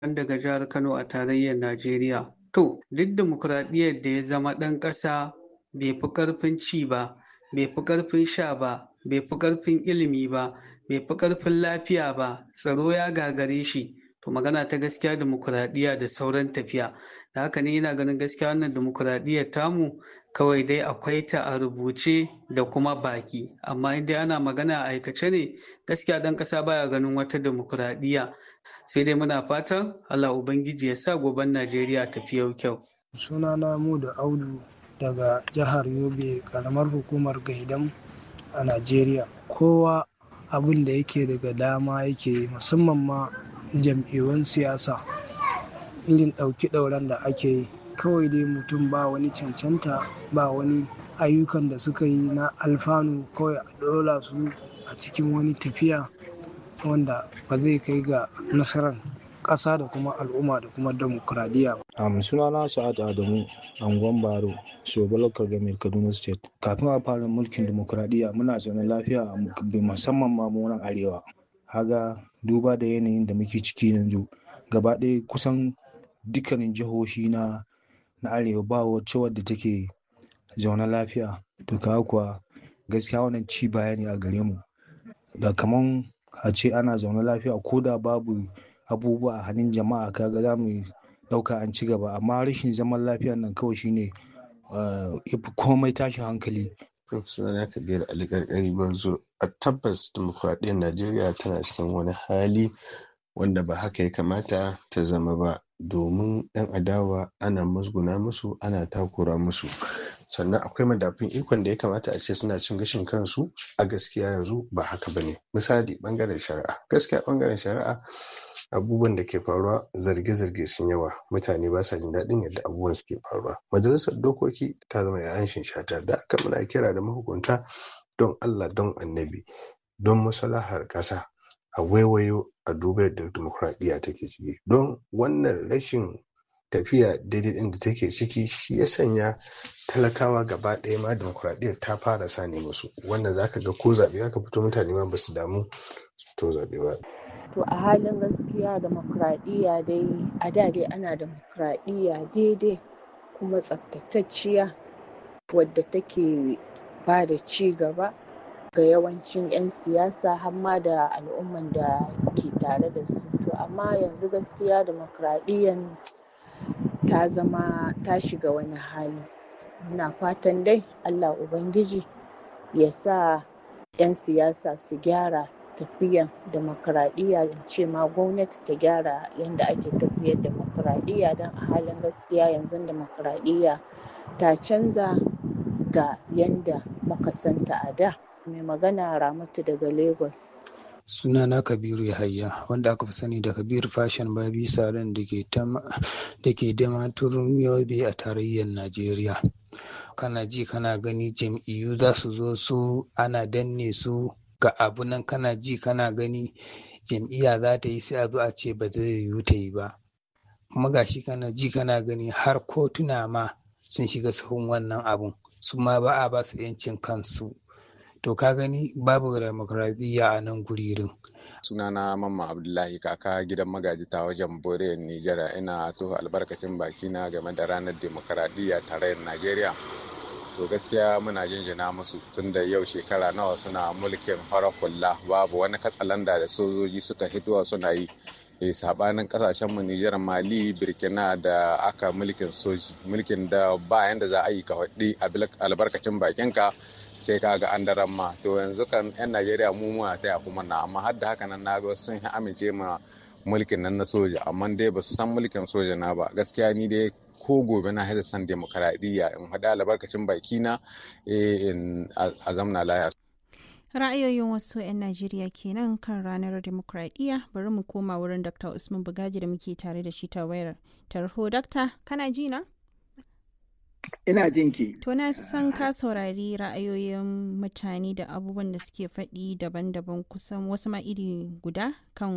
daga jihar Kano a tarayyar Najeriya. To, duk dimokuraɗiyyar da ya zama ɗan ƙasa bai fi ƙarfin ci ba, bai fi ƙarfin sha ba, bai fi ƙarfin ilimi ba, bai fi ƙarfin lafiya ba, tsaro ya gagare shi. To magana ta gaskiya dimokuraɗiyya da sauran tafiya. Da haka ne yana ganin gaskiya wannan dimokuraɗiyyar tamu kawai dai akwai ta a rubuce da kuma baki. Amma in dai ana magana a aikace ne gaskiya ɗan ƙasa baya ganin wata dimokuraɗiyya. Sai dai muna fatan Allah Ubangiji ya sa goben Najeriya tafi yau kyau. Sunana Mudu Audu daga jihar Yobe, ƙaramar hukumar Gaidam a Najeriya. Kowa abin da yake daga dama yake musamman ma jam'iyyun siyasa irin ɗauki ɗauran da ake yi kawai dai mutum ba wani cancanta ba wani ayyukan da suka yi na alfanu kawai a ɗola su a cikin wani tafiya wanda ba zai kai ga nasarar ƙasa da kuma al'umma da kuma demokuraɗiyya ba. Um, sunana Sa'ad Adamu, Angon Baro, Sobo Local Government Kaduna State. Kafin a fara mulkin demokuraɗiyya muna zaune lafiya musamman ma mu nan arewa. Haga duba da yanayin da muke ciki yanzu gaba ɗaya kusan dukkanin jihohi na na arewa ba wacce wadda take zaune lafiya to kaga kuwa gaskiya wannan ci baya ne a gare mu da kaman a ce ana zaune lafiya ko da babu abubuwa a hannun jama'a kaga za mu ɗauka an ci gaba amma rashin zaman lafiya nan kawai shine ya fi komai tashin hankali sunana kabir ali karkari banzo a tabbas dimokuraɗiyyar najeriya tana cikin wani hali wanda ba haka ya kamata ta zama ba domin 'yan adawa ana musguna musu ana takura musu sannan akwai madafun ikon da ya kamata a ce suna cin gashin kansu a gaskiya yanzu ba haka ba ne misali bangaren shari'a gaskiya bangaren shari'a abubuwan da ke faruwa zarge-zarge sun yawa mutane ba sa jin daɗin yadda abubuwan suke faruwa majalisar dokoki ta zama yayan shata da aka muna kira da mahukunta don allah don annabi don maslahar ƙasa a waiwayo a duba yadda dimokuraɗiyya take ciki don wannan rashin tafiya daidai ɗin da take ciki shi ya sanya talakawa gaba ɗaya ma dimokuraɗiyyar ta fara sani musu wannan zaka ga ko zaɓe aka fito mutane ma basu damu to zaɓe ba to a halin gaskiya demokradiyya dai a da dai ana demokradiyya daidai kuma tsaftatacciya wadda take ba da ci gaba ga yawancin 'yan siyasa hamma da al'umman da ke tare da su to amma yanzu gaskiya demokradiyyan ta zama ta shiga wani hali muna fatan dai allah ubangiji ya sa 'yan siyasa su gyara tafiyan demokradiyya da ce ma gwamnati ta gyara yadda ake tafiyar demokradiyya don a halin gaskiya yanzu demokradiyya ta canza ga yadda muka santa a da mai magana ramatu daga lagos sunana kabiru yahaya wanda aka fi sani da kabir fashion babi salon da ke damaturin yobe a tarayyar najeriya kana ji kana gani jam'iyyu za su zo su ana danne su ga abu nan kana ji kana gani jam'iyya za ta yi sai a zo a ce ba zai yiwu ta yi ba kuma gashi kana ji kana gani har kotuna ma sun shiga sahun wannan abun su ma ba a ba su 'yancin kansu to ka gani babu demokradiyya a nan guririn sunana mamma abdullahi kaka gidan magaji ta wajen bore nijar ina to albarkacin bakina game da ranar demokradiyya tarayyar najeriya to gaskiya muna jinjina musu tun da yau shekara nawa suna mulkin farar hula babu wani katsalanda da sojoji suka hitowa suna yi e sabanin kasashen mu Nijar Mali Burkina da aka mulkin soji mulkin da ba yanda za a yi ka faɗi albarkacin bakinka sai ka ga an daren ma to yanzu kan yan Najeriya mu muna taya kuma na amma har da haka nan na ga sun amince ma mulkin nan na soja amma dai ba su san mulkin soja na ba gaskiya ni dai ko gobe na haɗa san demokaradiyya in haɗa albarkacin bakina a zamna laya ra'ayoyin wasu 'yan najeriya kenan kan ranar demokradiyya bari mu koma wurin dr usman bugaji da muke tare da shi ta wayar tarho dakta kana ji na ina jin ki to na san ka saurari ra'ayoyin mutane da abubuwan da suke faɗi daban-daban kusan wasu ma iri guda kan